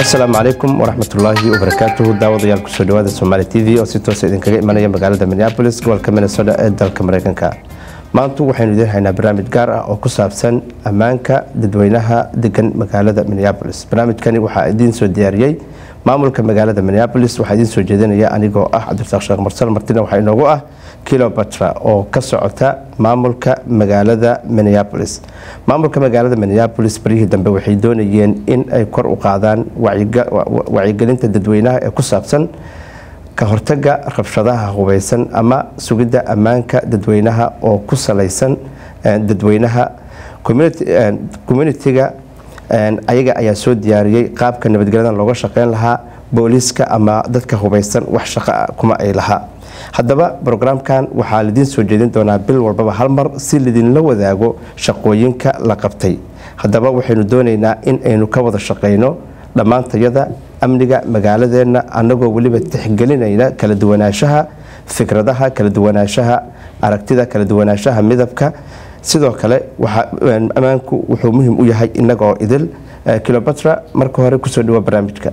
asalaamu calaykum waraxmatullaahi wabarakaatuhu daawadayaal kusoo dhawaada somaali t v oo si toosa idinkaga imanaya magaalada minneabolis gobolka minnesota ee dalka mareykanka maantu waxaynu idiin haynaa barnaamij gaar ah oo ku saabsan ammaanka dadweynaha degan magaalada minneabolis barnaamijkani waxaa idiin soo diyaariyey maamulka magaalada minneabolis waxaa idiin soo jeedinaya anigoo ah cabdirasaaq sheekh marsal martina waxaa inoogu ah kilobatra oo ka socota maamulka magaalada minneabolis maamulka magaalada minneabolis baryihii dambe waxay doonayeen in ay kor u qaadaan wacyigelinta dadweynaha ee ku saabsan ka hortaga rabshadaha hubeysan ama sugidda ammaanka dadweynaha oo ku salaysan dadweynaha communitiga ayaga ayaa soo diyaariyey qaabka nabadgelyadan looga shaqeyn lahaa booliiska ama dadka hubeysan wax shaqo kuma ay lahaa haddaba brograamkan waxaa lidiin soo jeedin doonaa bil walbaba hal mar si lidinla wadaago shaqooyinka la qabtay haddaba waxaynu doonaynaa in aynu ka wada shaqeyno dhammaantayada amniga magaaladeenna annagoo weliba tixgelinayna kala duwanaanshaha fikradaha kala duwanaanshaha aragtida kala duwanaanshaha midabka sidoo kale ammaanku wuxuu muhiim u yahay inagoo idil kilobatra marka hore kusoo dhawo barnaamijka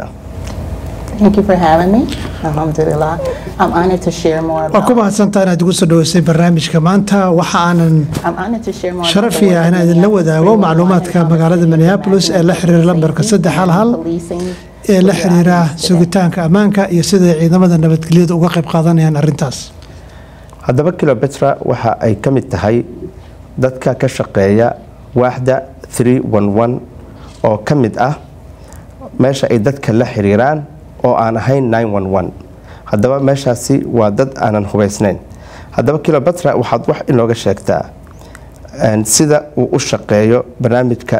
waa ku mahadsantaa inaad igu soo dhaweysay barnaamijka maanta waxa aanan sharafi ah inaan idinla wadaago macluumaadka magaalada minneabolis ee la xiriira lambarka saddex hal hal ee la xiriira sugitaanka ammaanka iyo siday ciidamada nabadgelyada uga qayb qaadanayaan arintaas haddaba kilobetra waxa ay ka mid tahay dadka ka shaqeeya waaxda oo ka mid ah meesha ay dadka la xiriiraan oo aan ahayn haddaba meeshaasi waa dad aanan hubaysnayn haddaba kilobatra waxaad wax inooga sheegtaa sida uu u shaqeeyo barnaamijka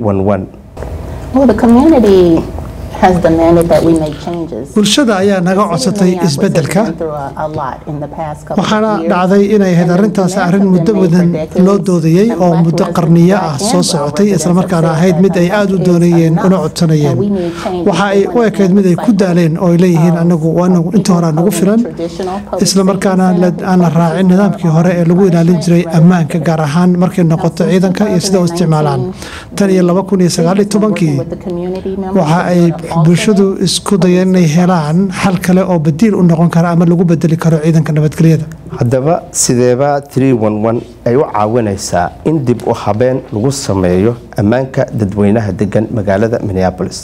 bulshada ayaa naga codsatay isbedelka waxaana dhacday inay ahayd arintaas arin muddo badan loo doodayey oo muddo qarniyo ah soo socotay islamarkaana ahayd mid ay aada u doonayeen una codsanayeen waxa ay u ekayd mid ay ku daaleen oo ay leeyihiin anagu inta hore nagu filan islamarkaana aan la raacin nidaamkii hore ee lagu ilaalin jiray ammaanka gaar ahaan markay noqoto ciidanka iyo sida u isticmaalaan tan iyo laba kun iyo sagaal iyo tobankii waxa ay bulshadu isku dayeen inay helaan xal kale oo badiil u noqon kara ama lagu bedeli karo ciidanka nabadgelyada haddaba sideeba ay u caawinaysaa in dib u habeen lagu sameeyo ammaanka dadweynaha degan magaalada minneabolis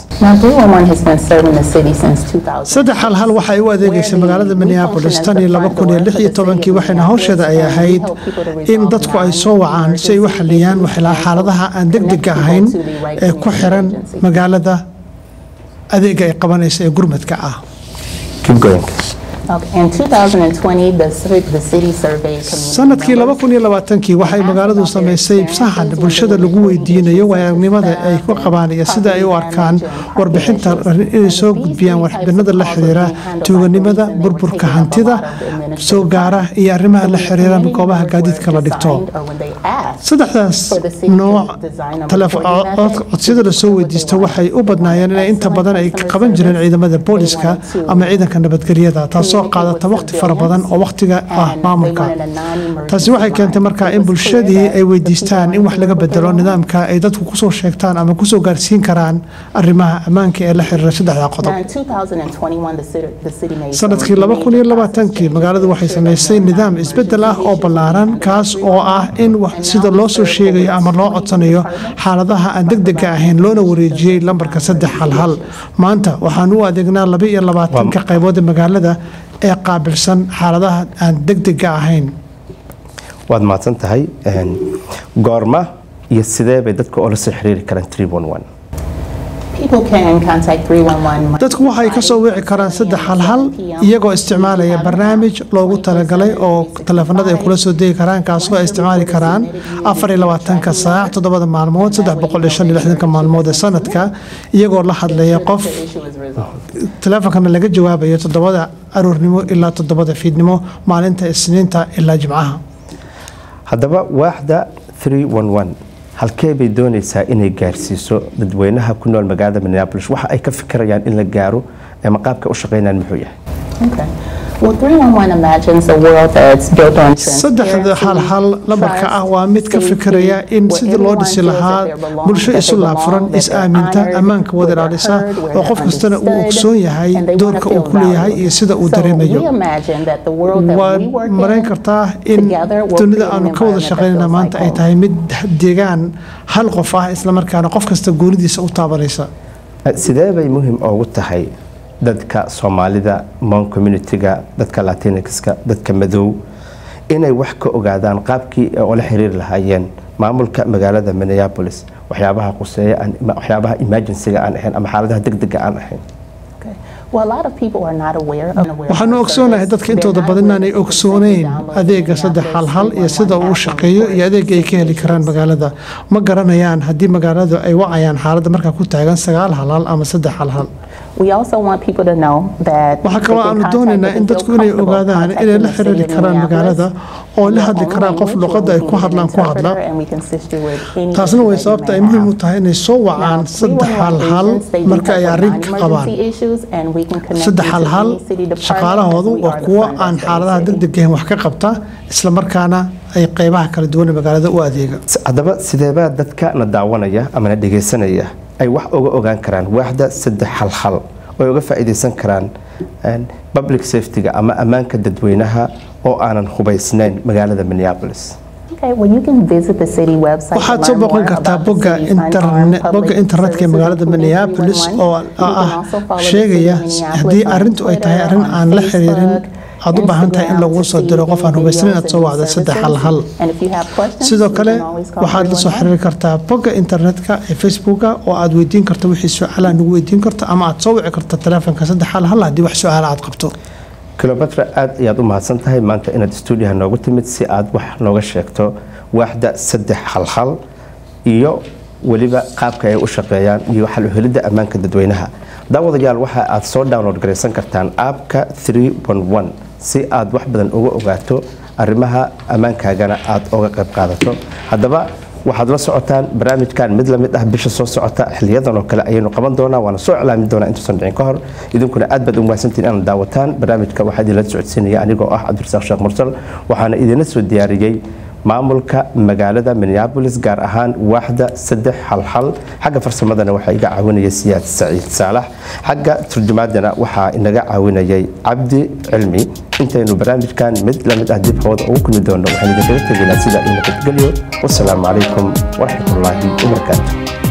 saddex hal hal waxay u adeegaysay magaalada minneabolis tan iyo laba kun iyo lix iyo tobankii waxayna hawsheeda ay ahayd in dadku ay soo wacaan si ay u xaliyaan xaaladaha aan degdega ahayn ee ku xiran magaalada adeega ay qabanaysa ee gurmadka ah sanadkii laba kun iyo labaatankii waxay magaaladu samaysay saxan bulshada lagu weydiinayo waayagnimada ay ku qabaan iyo sida ay u arkaan warbixinta inay soo gudbiyaan warbixinada la xiriira tuuganimada burburka hantida soo gaara iyo arrimaha la xiriira goobaha gaadiidka la dhigto saddexdaas nooc codsiyada lasoo weydiista waxay u badnaayeen inay inta badan ay qaban jireen ciidamada booliska ama ciidanka nabadgelyada taasoo qaadata waqti fara badan oo waqtiga ah maamulka taasi waxay keentay markaa in bulshadii ay weydiistaan in wax laga bedelo nidaamka ay dadku kusoo sheegtaan ama kusoo gaarsiin karaan arrimaha ammaanka ee la xiriira saddexda qodob sanadkii laba kun iyo labaatankii magaaladu waxay samaysay nidaam isbedel ah oo ballaaran kaas oo ah in sida loo soo sheegayo ama loo codsanayo xaaladaha aan degdega ahayn loona wareejiyey lambarka saddex hal hal maanta waxaan u adeegnaa laba iyo labaatanka qaybood ee magaalada ee qaabilsan xaaladaha aan degdega ahayn waad mahadsan tahay goorma iyo sidee bay dadka oo la soo xiriiri karaan dadku waxay ka soo wici karaan saddex hal hal iyagoo isticmaalaya barnaamij loogu talagalay oo taleefanada ay kula soo degi karaan kaasoo ay isticmaali karaan afar iyo labaatanka saac toddobada maalmood saddex boqol iyo shan iyo lixdanka maalmood ee sanadka iyagoo la hadlaya qof taleefonkana laga jawaabayo toddobada aroornimo ilaa toddobada fiidnimo maalinta isniinta ilaa jimcaha haddaba waaxda halkee bay doonaysaa inay gaarsiiso dadweynaha ku nool magaalada minneabolis waxa ay ka fikirayaan in la gaaro ama qaabka u shaqeynayaan muxuu yahay Well, 311 imagines a world that's built on saddexda hal hal lambarka ah waa mid ka fikiraya in sidii loo dhisi lahaa bulsho isu laabfuran is-aaminta ammaanka wada ilaalisa oo qof kastana uu ogsoon yahay doorka uu ku leeyahay iyo sida uu dareemayo waad marayn kartaa in dunida aanu ka wada shaqaynana maanta ay tahay mid deegaan hal qof ah islamarkaana qof kasta goonidiisa u taabanaysa sidee bay muhiim ugu tahay dadka soomaalida mon communitiga dadka latinixka dadka madow inay wax ka ogaadaan qaabkii oo la xiriiri lahaayeen maamulka magaalada minneapolis waxyaabaha quseeya waxyaabaha emergencyga aan ahayn ama xaaladaha degdega aan ahayn waxaanu ogsoonahay dadka intooda badan inaanay ogsooneyn adeega saddex halhal iyo sida uu u shaqeeyo iyo adeega ay ka heli karaan magaalada ma garanayaan haddii magaaladu ay wacayaan xaaladda markaa ku taagan sagaal halhal ama saddex halhal waxaa kaloo aanu doonaynaa in dadku inay ogaadaan inay la xiriiri karaan magaalada oo la hadli karaan qof luqadda ay ku hadlaan ku hadla taasna way sababta ay muhiim u tahay inay soo wacaan saddex halhal marka ay arrin ka qabaan saddex halhal shaqaalahoodu waa kuwo aan xaaladaha degdegahan wax ka qabta islamarkaana ay qeybaha kala duwan ee magaalada u adeega haddaba sideebaa dadka na daawanaya ama na dhegaysanaya ay wax uga ogaan karaan waaxda saddex halhal oo ay uga faa'iidaysan karaan public safety-ga ama ammaanka dadweynaha oo aanan hubaysnayn magaalada minneapolis waxaad soo boqon kartaa bogga internetka ee magaalada minneapolis oo ah sheegaya haddii arintu ay tahay arrin aan la xiriirin aad u baahan tahay in laguu soo diro qof aan hubaysnayn aad soo wacda saddex hal hal sidoo kale waxaad la soo xiriiri kartaa bogga internetka ee facebooka oo aad weydiin karto wixii su-aalaha nagu weydiin karto ama aad soo wici karto taleefonka saddex hal hal haddii wax su-aala aad qabto kilometra aad ayaad u mahadsan tahay maanta inaad stuudiyaha noogu timid si aad wax nooga sheegto waaxda saddex halhal iyo weliba qaabka ay u shaqeeyaan iyo xal u helidda ammaanka dadweynaha daawadayaal waxa aad soo download garaysan kartaan aabka si aad wax badan uga ogaato arrimaha ammaankaagana aad uga qayb qaadato haddaba waxaad la socotaan barnaamijkan mid lamid ah bisha soo socota xiliyadan oo kale ayaynu qaban doonaa waana soo iclaamin doonaa intuusan dhicin ka hor idinkuna aad baad u mahadsantiin inaad daawataan barnaamijka waxaa idinla socodsiinaya anigoo ah cabdirasaaq sheekh mursal waxaana idinla soo diyaariyey maamulka magaalada minneabolis gaar ahaan waaxda saddex halhal xagga farsamadana waxaa iga caawinaya siyaad saciid saalax xagga turjumaadana waxaa inaga caawinayay cabdi cilmi intaynu barnaamijkan mid lamid ah dib hooda ugu kulmi doono waxaan idinkaga tegaynaa sida ina nabadgelyo wasalaamu calaykum waraxmatullaahi wabarakaatu